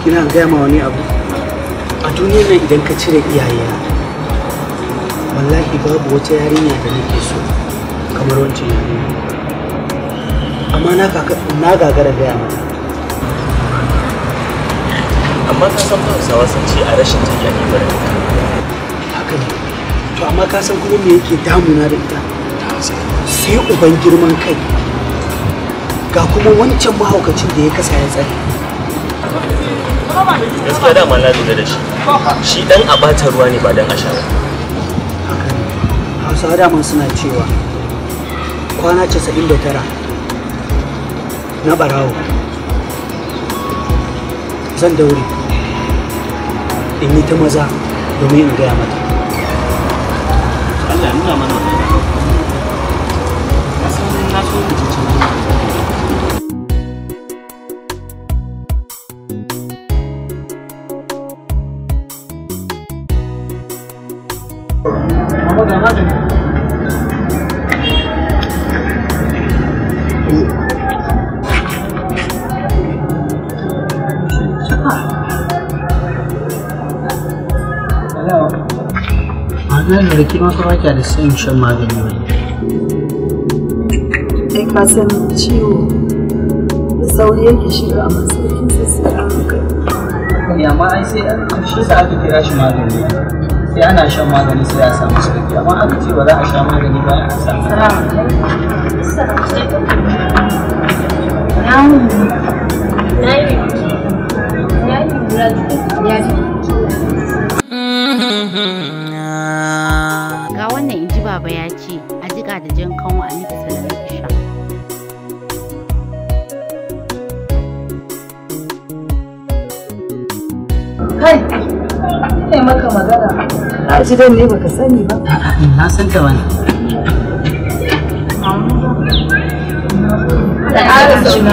abokina an gaya ma wani abu a duniyar nan idan ka cire iyayena wallahi babu wata yarinya da nake so kamar wancan yarinya amma na kaka- na gagara gaya mata amma ka san ba hausawa sun ce a rashin jinya ne bari haka ne to amma ka san kuma me yake damuna da ita sai uban girman kai ga kuma wancan mahaukacin da ya kasa ya tsare gaskiya dama na lura da shi shi dan a bata ruwa ne ba dan a sha ba haka ne hausawa daman suna cewa kwana 99 na barawo zan daure in yi ta maza domin in gaya mata Allah ya nuna mana wannan na san na so mu ci maganar da kima kuma kya da sayin shan magani wani kai ka san ciwo da sauri yake shiga a masaukin sai a hankali amma ai sai shi sa aka kira shi magani sai ana shan magani sai a samu sauki amma aka ce ba za a sha magani ba a samu Ga wannan in ji baba ya ce a jiƙa da jan kanwa a miki sannan ki sha. kai ne maka magana a ji dan ne baka sani ba na san ta wani da ƙara sauna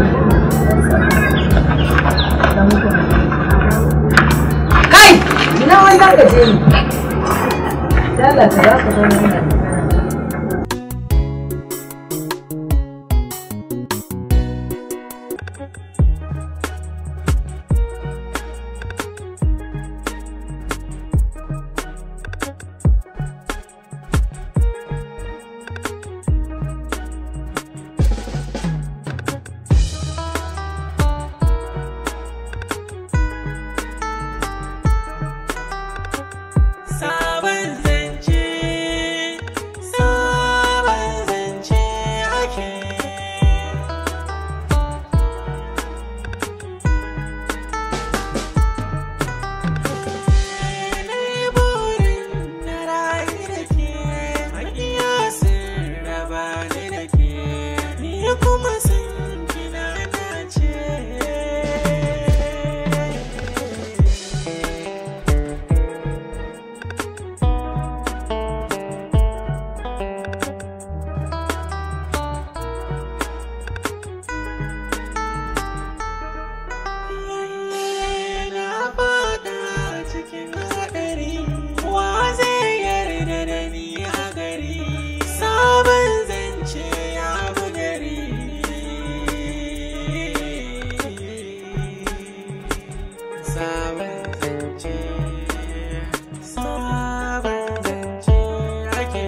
kai ina wanda ka je ni lalata za ka zama yana Sabon zance, sabon zance ake. Ni burin na rayu da ke, maƙiya sun raba ni da ke, ni kuma sun kina nace. na fada cikin haɗari wa zai yarda da ni a gari sabon zance ya bi gari sabon zance sabon zance ake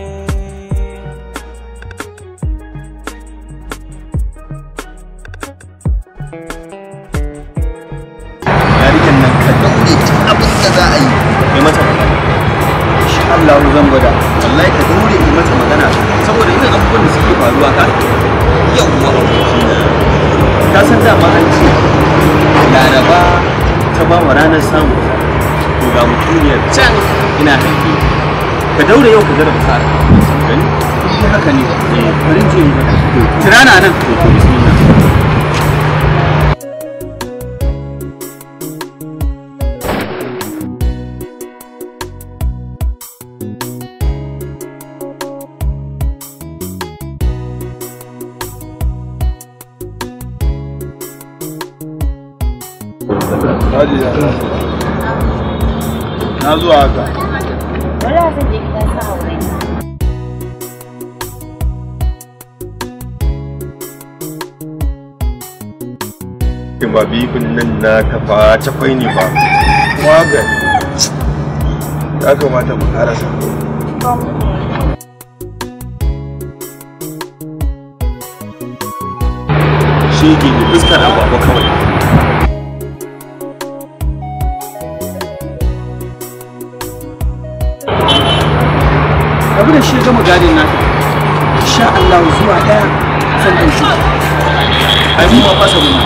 yarinyar nan ka daure duk abin da za a yi ya mata magana insha Allah zan gwada wallahi ka daure yi mata magana saboda irin abubuwan da suke faruwa ka yawwa abokina ka san dama an ce laraba ta ba wa ranar samu to ga mutuniyar can ina hanki ka daure yau ka gara fara gani shi haka ne eh bari je yi mata tirana nan to to bismillah na zuwa haka Wala zan je gidan sa aure. ba bifin nan na kafa cakwai ne ba kuma ga ya kamata mu karasa shege ne fuskar agwagwa kawai abu da shi gama gadin naka insha Allah zuwa daya zan ɗan shi ai mu ma fasa mu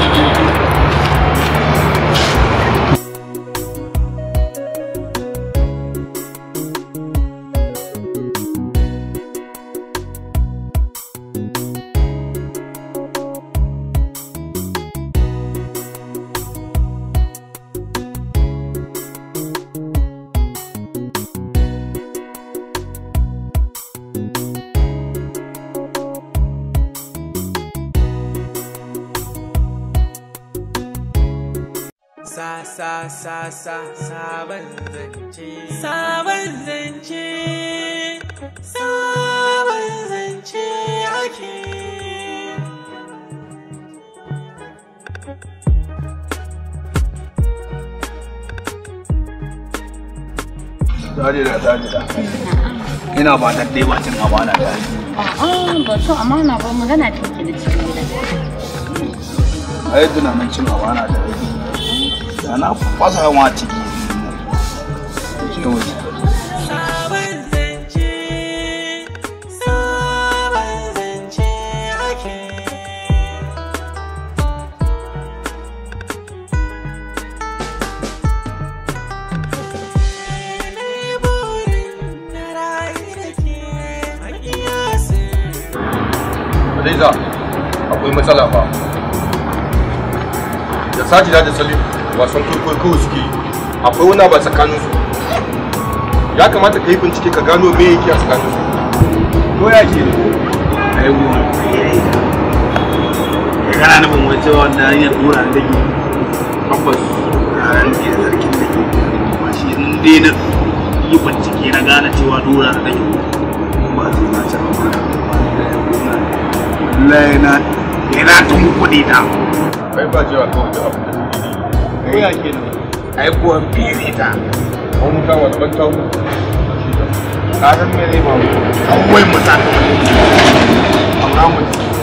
Sa sa sa sa sabon zance sabon zance sabon zance ake Dajida, dajida. Ina ba ta dai bacin amana da ai. A'a ba so amana ba magana ce ke da cikin gida. Ai tunanin cin amana da ai. Da na fasa ma ciki. Ce waje. sabon zance sabon zance ake Ni burin na rayu da ke a kiyasin Hadiza, akwai matsala fa. Da Sajida da Salim wasan kwaikwayo kawai suke yi. Akwai wani ba tsakanin su. Ya kamata ka yi bincike ka gano me yake a tsakanin su. Ko ya ke ne? Ai mu. Kana nufin wai cewa wanda hanyar dora da ke tabbas yaran ke da zargin da ke ba shi in dai na yi bincike na gane cewa dora da ke ba su na ci amana wallahi na ina tun kuɗi ta Kai ba cewa kawai da abu. ko ya ke ne ai kuwa fere ta Wani mutum wani ban tawo. ka san me zai ba mu an wai mu sa ta amma mu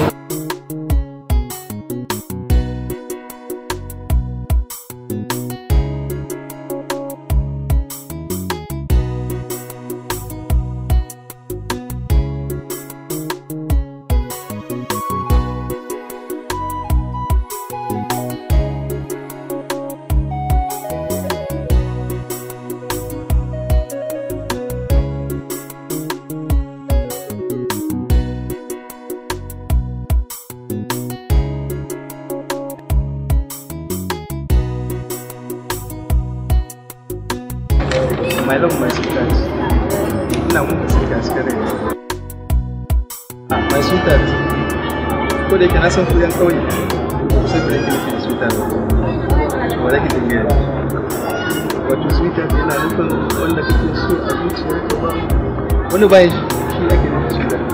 my love my sweetheart ina muku sai ga suka rai ah my sweetheart ko da yake na san ku yan kauye ku sai ku da kike da sweetheart ba da kike gaya wato sweetheart yana nufin wanda kake so a zuciyarka ba wani bayan shi shi ake nufi sweetheart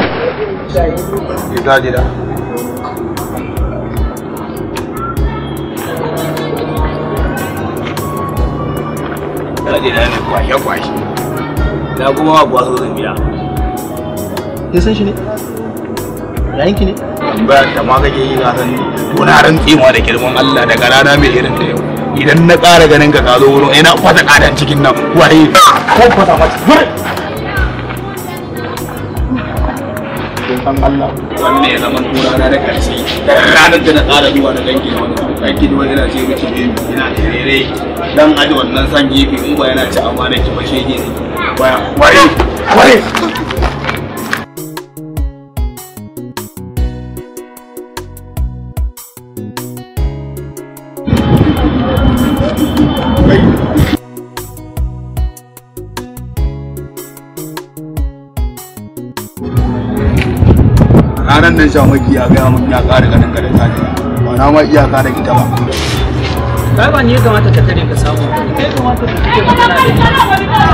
Ya Dajida. Daji na ne kwashe kwashe. Na kuma ba buwa so zan biya. ya san shi ne yayinki ne Bayan ta ma kake yi na san tuna rantsi ma da girman Allah daga rana mai irin da yau. Idan na ƙara ganin ka ka zo wurin ina fata ƙadan cikin nan waye ko fata mata gure. Don san Allah wanne ya zama tura na da ƙarshe. Ranar da na ƙara zuwa da dangi wani dangi da wani yana ce miki ne ina terere dan aji wannan san gefe in ba yana ci amana ki ba shege ne. Waya waye waye. ranar nan shamaki ya gaya mun ya ƙara ganin ka da tajiya ba na ma iyaka da ita ba kai ba ni ya kamata ka kare ka samu kai kamata ka kike magana da ni